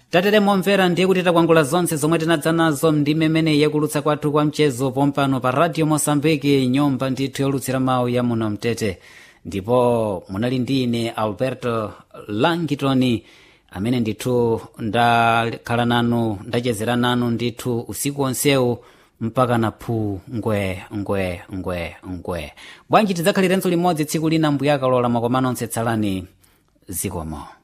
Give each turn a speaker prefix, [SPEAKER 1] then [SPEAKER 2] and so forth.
[SPEAKER 1] tatere momvera ndiye kuti takwangula zonse zomwe tinadza nazo ndi mmene yakulutsa kwathu kwa mchezo pompano pa radio mosambiki nyumba ndithu yolutsira mawu ya muno mtete ndipo munali ndi ine alberto langitoni amene ndithu ndakhala nanu ndachezera nanu ndithu usiku onsewu mpaka na phu ngwe ngwe ngwe ngwe bwanji tidzakhalirenso limodzi tsiku lina mbuyakalola makomano onse tsalani zikomo